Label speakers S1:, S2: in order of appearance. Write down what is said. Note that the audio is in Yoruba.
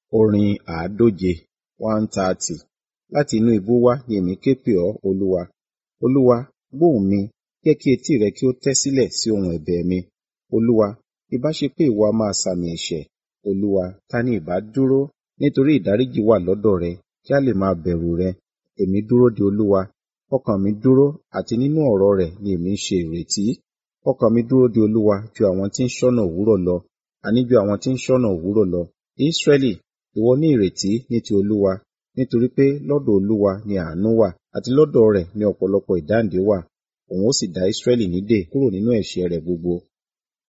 S1: Orin àádóje one thirty. Láti inú ibú wá ni èmi ké pè ọ́, Olúwa. Olúwa, gbóhùn mi, jẹ́ kí etí rẹ kí ó tẹ́ sílẹ̀ sí ohùn ẹ̀bẹ̀ mi. Olúwa, ìbá ṣe pé ìwọ a máa sàmì ẹ̀ṣẹ̀. Olúwa, ta ni ìbá dúró? Nítorí ìdáríjì wà lọ́dọ̀ rẹ, kí a lè máa bẹ̀rù rẹ. Èmi dúró de Olúwa. Ọkàn mi dúró, àti nínú ọ̀rọ̀ rẹ̀ ni èmi ń ṣe ìrètí. Ọkàn mi dúró de Olúwa ju àwọn tí ń ṣọ́nà òwúrọ̀ lọ, àní ju àwọn tí ń ṣọ́nà òwúrọ̀ lọ. Ísírẹ́lì, ìwọ ní ìrètí ní ti Olúwa, nítorí pé lọ́dọ̀ Olúwa ni àánú wà, àti lọ́dọ̀ rẹ̀ ni ọ̀pọ̀lọpọ̀ ìdáǹdè wà. Òun ó sì dá Ísírẹ́lì nídè kúrò nínú ẹ̀ṣẹ̀ rẹ̀ gbogbo.